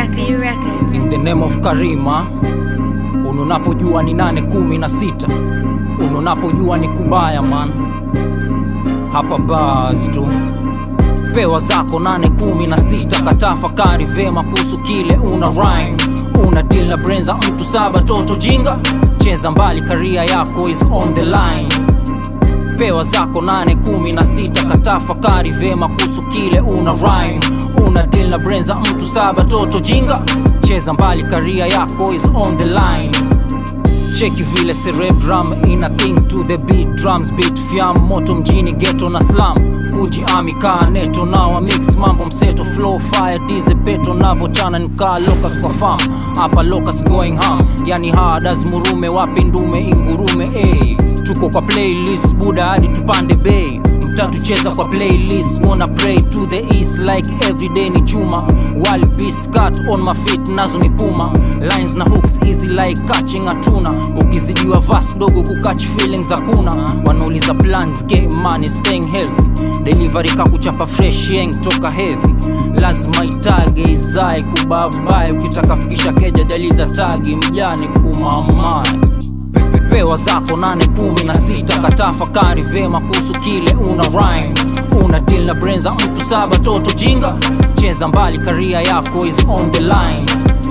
Records. In the name of Karima, ununapojua ni nane kumi na sita, ununapojua ni kubaya man, hapa bars tu pewa zako nane kumi na sita, katafakari vema kuhusu kile una rhyme, una deal na brain za mtu saba toto jinga, cheza mbali, karia yako is on the line pewa zako nane kumi na sita katafakari vema kuhusu kile una rhyme una deal na brain za mtu saba toto jinga cheza mbali karia yako is on the line cheki vile cerebrum ina thing to the beat drums beat fyam moto mjini ghetto na slam kuji ami kaa neto nawa mix mambo mseto flow fire dize peto navochana nikaa locus kwa fam hapa locus going ham yani hadas murume wapi ndume ingurume ey tuko kwa playlist buda hadi tupande bei mtatu cheza kwa playlist mona pray to the east like everyday ni juma wal cut on my feet nazo ni puma lines na hooks easy like catching a tuna ukizidiwa vas dogo kukatch feelings hakuna wanauliza plans game money staying healthy delivery kakuchapa fresh yeng toka heavy lazima itage izae kubabae ukitaka fikisha keja daliza tagi mjani kumamae pepewa zako nane kumi na sita katafakari vema kuhusu kile una rhyme una deal na brain za mtu saba toto jinga cheza mbali karia yako is on the line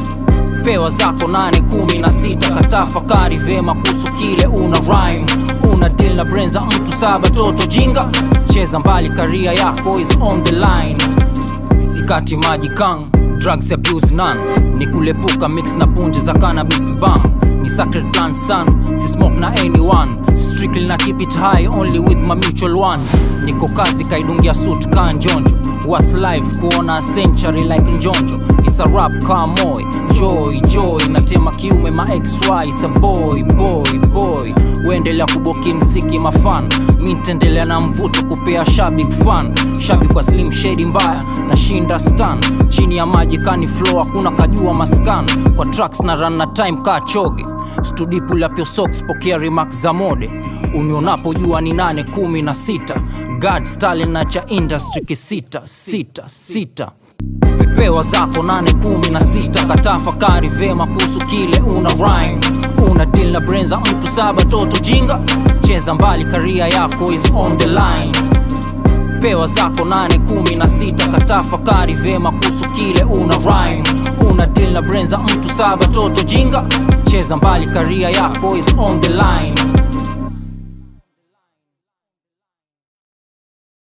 pewa zako nane kumi na sita katafakari vema kuhusu kile una rhyme una deal na brain za mtu saba toto jinga cheza mbali karia yako is on the line sikati maji kang drugs abuse none ni kulepuka mix na punje za cannabis bang ni sacred plant son si smoke na anyone strictly na keep it high only with my mutual ones niko kazi kaidungia suit ka njonjo was life kuona a century like njonjo is a rap ka moy joy joy natema kiume ma xy sa boy boy boy uendelea kuboki mziki mafan mi ntaendelea na mvuto kupea shabik fan shabik kwa slim shady mbaya na shinda stan chini ya maji kani flow hakuna kajua maskan kwa tracks na run na time ka choge studi pull up your socks pokea remarks za mode unionapojua ni nane kumi na sita god stalin na cha industry kisita sita sita pepewa zako nane kumi na sita katafakari vema kuhusu kile una rhyme una deal na brain za mtu saba toto jinga cheza mbali karia yako is on the line pewa zako nane kumi na sita katafakari vema kuhusu kile una rhyme una deal na brain za mtu saba toto jinga cheza mbali karia yako is on the line